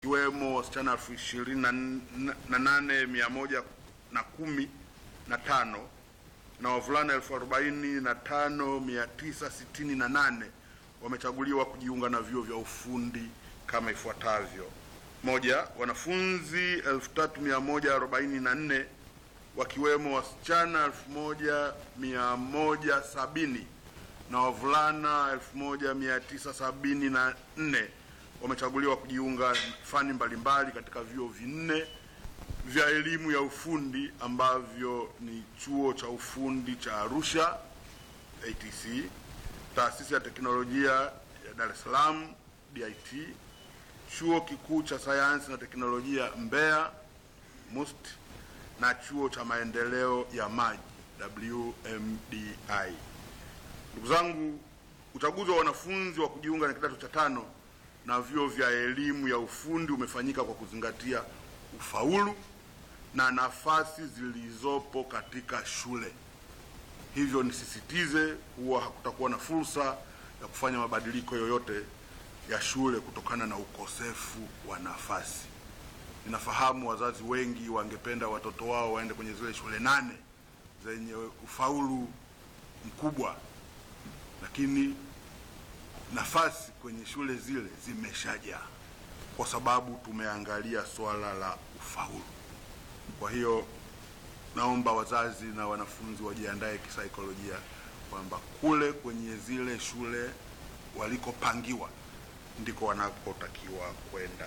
wakiwemo wasichana elfu ishirini na nane mia moja na kumi na tano na wavulana elfu arobaini na tano mia tisa sitini na nane wamechaguliwa kujiunga na vyuo vya ufundi kama ifuatavyo: moja, wanafunzi elfu tatu mia moja arobaini na nne wakiwemo wasichana elfu moja mia moja sabini na wavulana elfu moja mia tisa sabini na nne wamechaguliwa kujiunga fani mbalimbali katika vyuo vinne vya elimu ya ufundi ambavyo ni chuo cha ufundi cha Arusha ATC, taasisi ya teknolojia ya Dar es Salaam DIT, chuo kikuu cha sayansi na teknolojia Mbeya MUST na chuo cha maendeleo ya maji WMDI. Ndugu zangu, uchaguzi wa wanafunzi wa kujiunga na kidato cha tano na vyuo vya elimu ya ufundi umefanyika kwa kuzingatia ufaulu na nafasi zilizopo katika shule. Hivyo nisisitize kuwa hakutakuwa na fursa ya kufanya mabadiliko yoyote ya shule kutokana na ukosefu wa nafasi. Ninafahamu wazazi wengi wangependa watoto wao waende kwenye zile shule nane zenye ufaulu mkubwa, lakini nafasi kwenye shule zile zimeshajaa kwa sababu tumeangalia swala la ufaulu. Kwa hiyo naomba wazazi na wanafunzi wajiandae kisaikolojia kwamba kule kwenye zile shule walikopangiwa ndiko wanakotakiwa kwenda.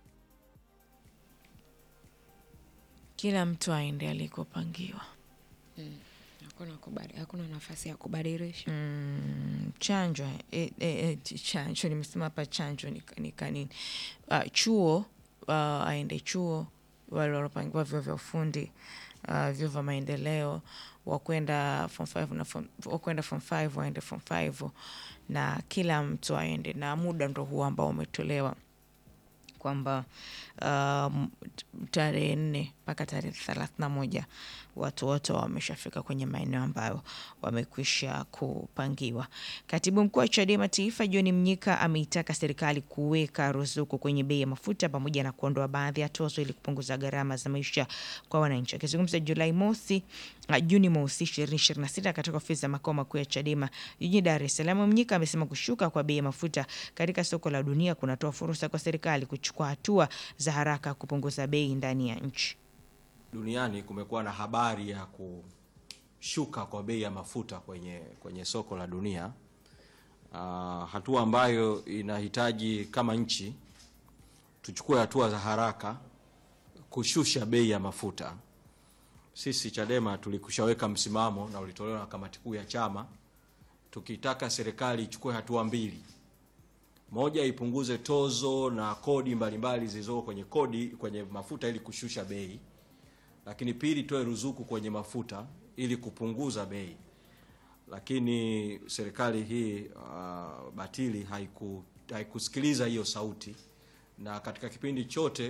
Kila mtu aende alikopangiwa. Hakuna kubadi, hakuna nafasi ya kubadilisha. Mm, chanjo e, e, e, chanjo nimesema hapa chanjo ni, ni kanini uh, chuo uh, aende chuo wale walopangiwa vyuo vya ufundi uh, vyuo vya maendeleo wakwenda form 5 na form, wakwenda form 5 waende form 5 na kila mtu aende na muda ndo huo ambao umetolewa kwamba um, tarehe nne mpaka tarehe thelathini na moja watu wote wameshafika kwenye maeneo ambayo wamekwisha kupangiwa. Katibu mkuu wa Chadema Taifa John Mnyika ameitaka serikali kuweka ruzuku kwenye bei ya mafuta pamoja na kuondoa baadhi ya tozo ili kupunguza gharama za maisha kwa wananchi. Akizungumza Julai mosi uh, Juni mosi 2026 katika ofisi za makao makuu ya Chadema jijini Dar es Salaam, Mnyika amesema kushuka kwa bei ya mafuta katika soko la dunia kunatoa fursa kwa serikali kuchukua hatua za haraka kupunguza bei ndani ya nchi. Duniani kumekuwa na habari ya kushuka kwa bei ya mafuta kwenye, kwenye soko la dunia. Uh, hatua ambayo inahitaji kama nchi tuchukue hatua za haraka kushusha bei ya mafuta. Sisi Chadema tulikushaweka msimamo na ulitolewa na kamati kuu ya chama tukitaka serikali ichukue hatua mbili. Moja, ipunguze tozo na kodi mbalimbali zilizoko kwenye kodi kwenye mafuta ili kushusha bei, lakini pili, toe ruzuku kwenye mafuta ili kupunguza bei. Lakini serikali hii uh, batili haiku, haikusikiliza hiyo sauti, na katika kipindi chote